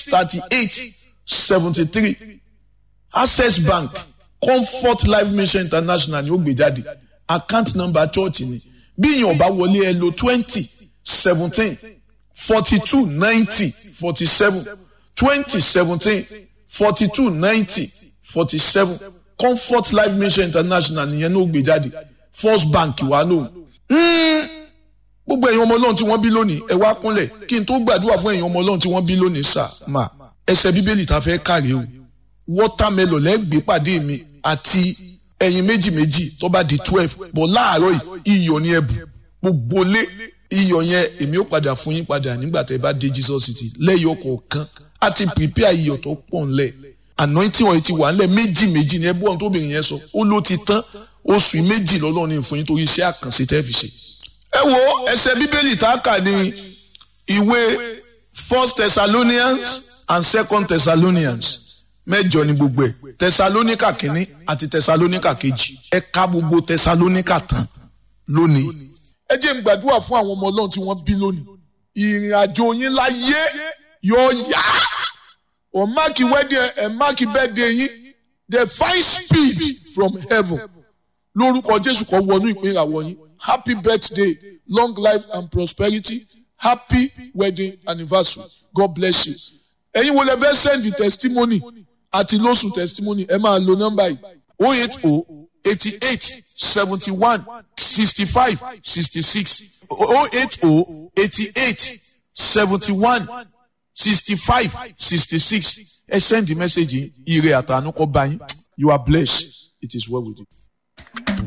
thirty eight seventy three access bank comfort life mission international ni ó gbé jáde account number church ni bí èèyàn bá wọlé ẹ lo twenty seventeen forty two ninety forty seven twenty seventeen forty two ninety forty seven comfort life mission international nìyẹn ní ó gbé jáde first bank wà lóhùn gbogbo ẹ̀yin ọmọ ọlọ́run tí wọ́n bí lónìí ẹ wá kúnlẹ̀ kí n tó gbàdúrà fún ẹ̀yin ọmọ ọlọ́run tí wọ́n bí lónìí sà má ẹsẹ̀ bíbélì tá a fẹ́ kàrí o wọ́tàmẹ́lọ̀ lẹ́gbẹ̀ẹ́ pàdé mi àti ẹ̀yin méjì méjì tó bá di twelve bọ̀ láàárọ̀ yìí iyọ̀ ni ẹ̀bù gbogbo lé iyọ̀ yẹn èmi ó padà fún yín padà nígbà tẹ́ bá dé Jesus city lẹ́yìn ọkọ̀ kan á ti prepare iyọ̀ tó pọ̀ ńlẹ̀ anointing oil ti wà ńlẹ̀ méjì méjì ni ẹbú ọ̀hún tóbìnrin yẹn sọ ó ló ti tán oṣù méjì lọ́lọ́run ní fún yín torí iṣẹ́ àkànṣe tẹ́ fi ṣe ẹ wo ẹsẹ bíbélì tá a kà ní ìwé first thessalonians and second thessalonians mẹ́jọ ni gbogbo ẹ thessalonica kínní àti thessalonica kejì ẹ ka gbogbo thessalonica tán lónìí. ẹ jẹ́ n gbàdúrà fún àwọn ọmọ ọlọ́run tí wọ́n bí lónìí ìrìn àjò yín láyé yóò yá ọ̀ máàkì wedding ẹ̀ máàkì birthday yín the fine speed from heaven lórúkọ jésù kan wọnú ìpín ìràwọ̀ yín happy birthday long life and prosperity happy wedding anniversary god bless you. ẹ̀yin wo lè fẹ́ send the testimony àti lóṣù testimony ẹ máa lo nọ́mbà yìí oh eight oh eighty eight seventy one sixty five sixty six oh eight oh eighty eight seventy one sixty five sixty six ẹ send the message yìí ire àtànú kọ́ bá yín you are blessed it is well with you.